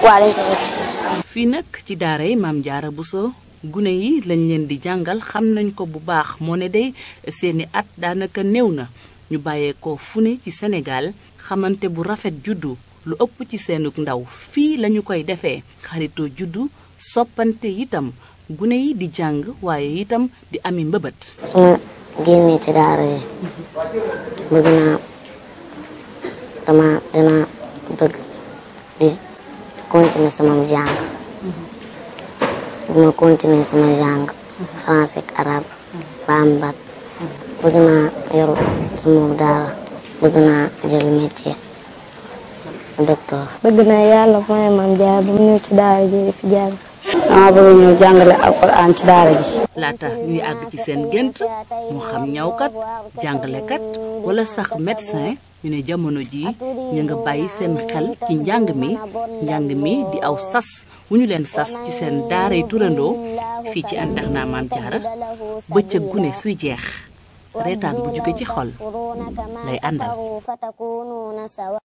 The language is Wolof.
waaw dañ ko gis. fii nag ci daara yi maam Jaara Buso gune yi lañ leen di jàngal xam nañ ko bu baax moo ne day seeni at daanaka néew na ñu bàyyeekoo fu ne ci Sénégal xamante bu rafet juddu lu ëpp ci seenug ndaw fii lañu koy defee xaritoo juddu soppante itam gune yi di jàng waaye itam di ami mbëbët su ma génnee ci daara ji bëgg naa dama dina bëgg di continuer sama jàng bu ma continuer sama jàng français ak arabe ba am bac bëgg naa yor sama daara bëgg naa jël métier docteur bëgg naa yàlla mooy maam jaar ba mu ñëw ci daara ji di fi jàng. dama bëgg ñëw jàngale alquran ci daara ji. laata ñuy àgg ci seen gént moo xam ñawkat jàngalekat wala sax médecin ñu ne jamono jii ñu nga bàyyi seen xel ci njàng mi njàng mi di aw sas wu ñu leen sas ci seen daaray turandoo fii ci internat Maam Jaara bëccëg gune suy jeex reetaan bu jóge ci xol lay àndal